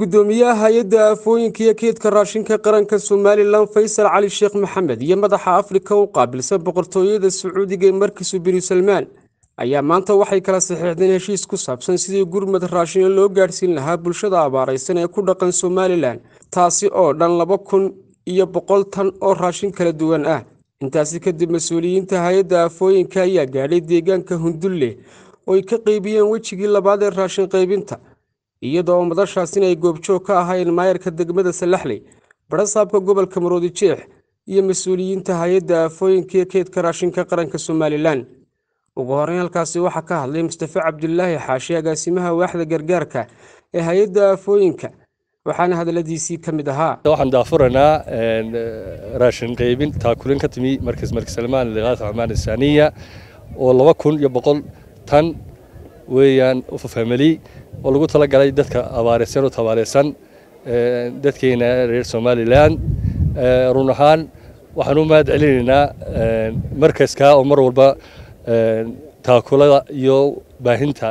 gudoomiyaha hay-adda aafooyinka iyo keydka raashinka qaranka somalilan faysal cali sheekh maxamed iyo madaxa afrika u qaabilsan boqortooyada sacuudiga ee markiisu binu salmaan ayaa maanta waxay kala saxiixdeen heshiis ku saabsan sidii gurmad raashina loo gaadhsiin lahaa bulshada abaaraysan ee ku dhaqan somalilan taasi oo dhan laba kun iyo boqol tan oo raashin kala duwan ah intaasi kadib mas-uuliyiinta hay-adda aafooyinka ayaa gaadhay deegaanka hundulle oo ay ka qeybiyeen wejigii labaad ee raashin qaybinta iyada oo madashaasina ay goobjoog ka ahayn maayarka degmada salaxley barasaabka gobolka maroodi jeex iyo mas-uuliyiinta hay-adda aafooyinka iyo keydka raashinka qaranka somalilan ugu horeyn halkaasi waxaa ka hadlay mustafe cabdulaahi xaashi agaasimaha waaxda gargaarka ee hay-adda aafooyinka waxaana hadaladiisii ka mid ahaa waxaan daafuranaa raashin qaybin taakulin ka timi markas markas salmaan liqaata amaan isaaniya oo laba kun iyo boqol tan weeyaan family oo lagu talagalay dadka abaareysan oo tabaareysan dadkeena reer somalilan run ahaan waxaan u mahad celinaynaa markaska oo mar walba taakulada iyo baahinta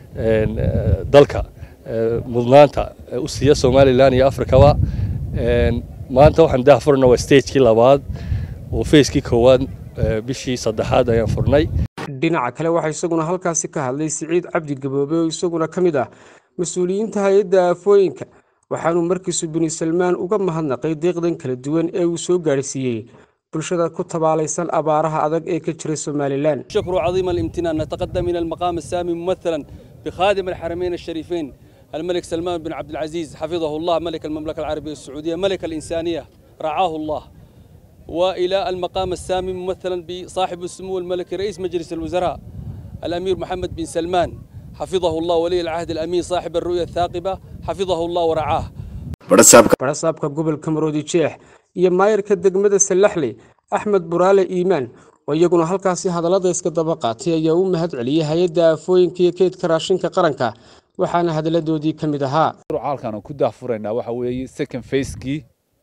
dalka mudnaanta u siiya somalilan iyo afrikaba maanta waxaan dah furna waa stagekii labaad oo facekii koowaad bishii saddexaad ayaan furnay dhinaca kale waxaa isaguna halkaasi ka hadlay siciid cabdi gaboobe oo isaguna ka mid ah mas-uuliyiinta hay-adda aafooyinka waxaanuu markiisu binu salmaan uga mahadnaqay deeqdan kala duwan ee uu soo gaadhsiiyey bulshada ku tabaalaysan abaaraha adag ee ka jira somalilan شكر عظيم الامتنان نتقدم إلى المقام السامي ممثلا بخادم الحرمين الشريفين الملك سلمان بن عبد العزيز حفظه الله ملك المملكة العربية السعودية ملك الإنسانية رعاه الله وإلى المقام السامي ممثلا بصاحب السمو الملكي رئيس مجلس الوزراء الأمير محمد بن سلمان حفظه الله ولي العهد الأمين صاحب الرؤية الثاقبة حفظه الله ورعاه barasaabka gobolka maroodi jeex iyo maayarka degmada salaxley axmed buraale iimaan oo iyaguna halkaasi hadallada iska daba qaatay ayaa u mahad celiyey hay-adda aafooyinka iyo keydka raashinka qaranka waxaana hadalladoodii ka mid ahaa halkan ku daahfuraynaa waxa weeye second facekii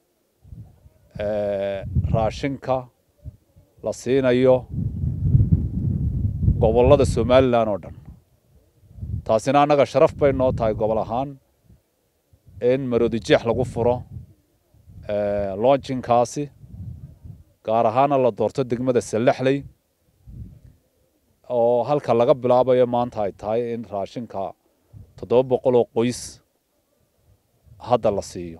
raashinka la siinayo gobollada somalilan oo dhan taasina annaga sharaf bay noo tahay gobol ahaan in maroodijeex lagu furo lonchinkaasi gaar ahaana la doorto degmada salaxley oo halka laga bilaabayo maanta ay tahay in raashinka toddoba boqol oo qoys hadda la siiyo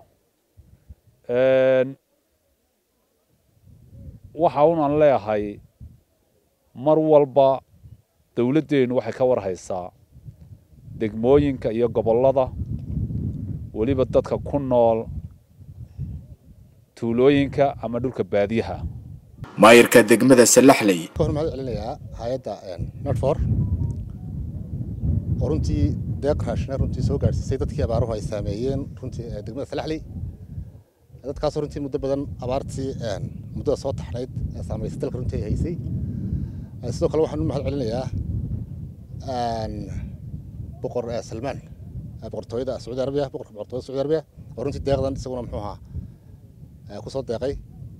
waxa unan leeyahay mar walba dowladdeennu waxay ka war haysaa degmooyinka iyo gobollada weliba dadka ku nool tuulooyinka ama dhulka baadiyaha maayarka degmada salaxley ka hor mahad celinayaa hay-adda nadfor oo runtii deeq raashina runtii soo gaadhsiisay dadkii abaaruhu ay saameeyeen runtii degmada salaxley dadkaasoo runtii muddo badan abaartii muddada soo taxnayd ee saamaysay dalka runtii ay haysay sidoo kale waxaan u mahad celinayaa boqor salmaan boqortooyada sacuudi arabiya boqorka boqortooyada sacuudi arabiya oo runtii deeqdan isaguna muxuu ahaa ku soo deeqay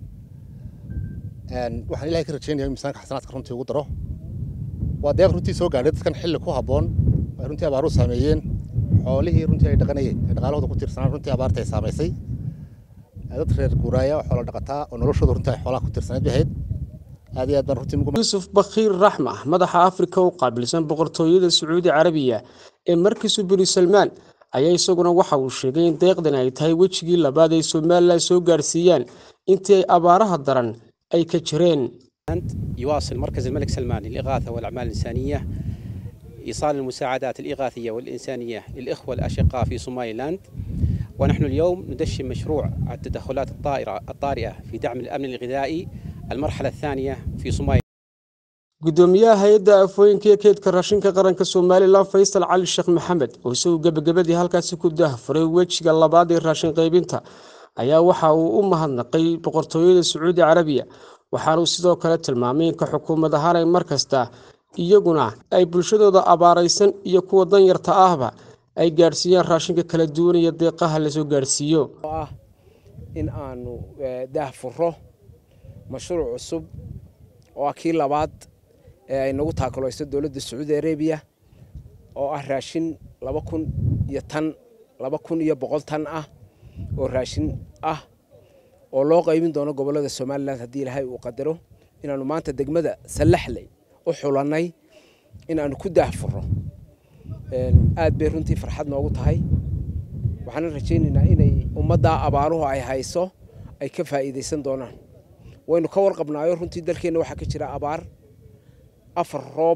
waxaan ilahay ka rajeynaya in miisaanka xasanaadka runtii ugu daro waa deeq runtii soo gaadhay dadkan xilli ku habboon ay runtii abaaruhu saameeyeen xoolihii runtii ay dhaqanayeen ay dhaqaalahooda ku tiirsanaan runtii abaarta ay saamaysay dad reer guuraaya oo xoolo dhaqataa oo noloshooda runtii ay xoolaha ku tiirsanayd bay ahayd aad iyo aad baan runtii yuusuf bakhiir raxma madaxa afrika u qaabilsan boqortooyada sacuudi carabiya ee markiisu binu salmaan ayaa isaguna waxa uu sheegay in deeqdan ay tahay wejigii labaad ay somalilan soo gaadhsiiyaan intii ay abaaraha daran ay ka jireen يواصل مركز الملك سلمان للإغاثة والأعمال الإنسانية إيصال المساعدات الإغاثية والإنسانية للإخوة الأشقاء في صوماليلاند ونحن اليوم ندشن مشروع التدخلات الطائرة الطارئة في دعم الأمن الغذائي المرحلة الثانية في صوماليلاند gudoomiyaha hay-adda aafooyinka iyo keydka raashinka qaranka somalilan faysal cali sheekh maxamed oo isagu gebagabadii halkaasi ku daahfuray wejiga labaad ee raashin qaybinta ayaa waxa uu u mahadnaqay boqortooyada sacuudi carabiya waxaanuu sidoo kale tilmaamay inka xukuumad ahaan ay mar kasta iyaguna ay bulshadooda abaaraysan iyo kuwa danyarta ahba ay gaadhsiiyaan raashinka kala duwan iyo deeqaha lasoo gaadhsiiyo ah in aanu daahfuro mashruuc cusub oo ah kii labaad ee ay nagu taakulayso dowladda sacuudi arabiya oo ah raashin laba kun iyo tan laba kun iyo boqol tan ah oo raashin ah oo loo qaybin doono gobollada somalilan haddii ilaahay uu qadaro inaanu maanta degmada sallaxley u xulannay inaanu ku daahfurro aad bay runtii farxad noogu tahay waxaana rajaynaynaa inay ummaddaa abaaruhu ay hayso ay ka faa'iidaysan doonaan waynu ka warqabnaayo runtii dalkeenna waxaa ka jira abaar afar roob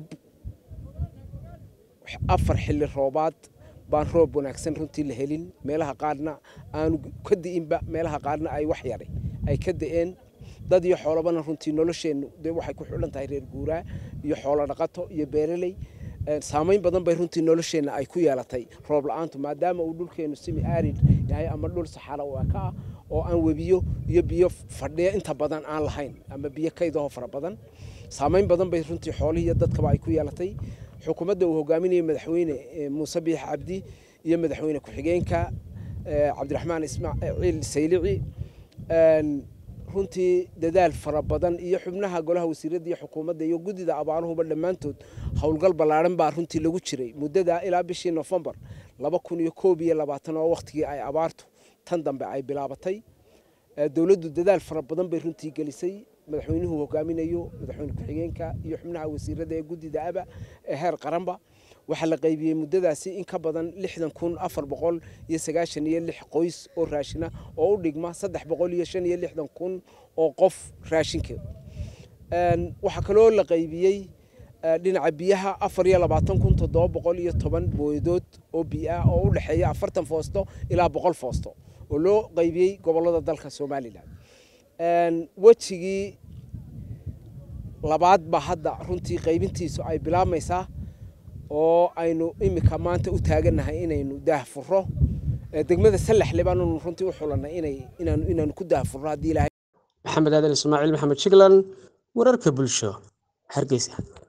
afar xilli roobaad baan roob wanaagsan runtii la helin meelaha qaarna aanu ka di'inba meelaha qaarna ay wax yaray ay ka da'een dad iyo xoolabana runtii nolosheennu dee waxay ku xidhan tahay reer guuraa iyo xoolo dhaqato iyo beeraley saamayn badan bay runtii nolosheenna ay ku yeelatay roob la-aantu maadaama uu dhulkeennu simi aarid yahay ama dhul saxara ka ah oo aan webiyo iyo biyo fadhiya inta badan aan lahayn ama biyo kaydaho fara badan saamayn badan bay runtii xoolihii iyo dadkaba ay ku yeelatay xukuumadda uu hogaaminayay madaxweyne muuse biix cabdi iyo madaxweyne ku-xigeenka cabdiraxmaan ismaaciil saylici runtii dadaal fara badan iyo xubnaha golaha wasiiradda iyo xukuumadda iyo guddida abaaruhuba dhammaantood howlgal ballaaran baa runtii lagu jiray muddada ilaa bishii nofembar laba kun iyo koob iyo labaatan oo wakhtigii ay abaartu tan dambe ay bilaabatay dowladdu dadaal fara badan bay runtii gelisay madaxweynuhu hogaaminayo madaxweyne ku-xigeenka iyo xubnaha wasiiradda ee guddida aba ee heer qaranba waxaa la qaybiyey muddadaasi in ka badan lixdan kun afar boqol iyo sagaashan iyo lix qoys oo raashina oo u dhigma saddex boqol iyo shan iyo lixdan kun oo qof raashinkeed waxaa kaloo la qaybiyey dhinaca biyaha afar iyo labaatan kun toddoba boqol iyo toban booyadood oo biyo ah oo u dhexeeya afartan foosto ilaa boqol foosto oo loo qaybiyey gobollada dalka somalilan wejigii labaad baa hadda runtii qaybintiisu ay bilaabmaysaa oo aynu imika maanta u taagannahay inaynu daahfurro degmada sallaxle baanu runtii u xulannay inay inaanu inaanu ku daahfurro haddii ilaahay maxamed aadan ismaaciil maxamed jiglan wararka bulsho hargeysa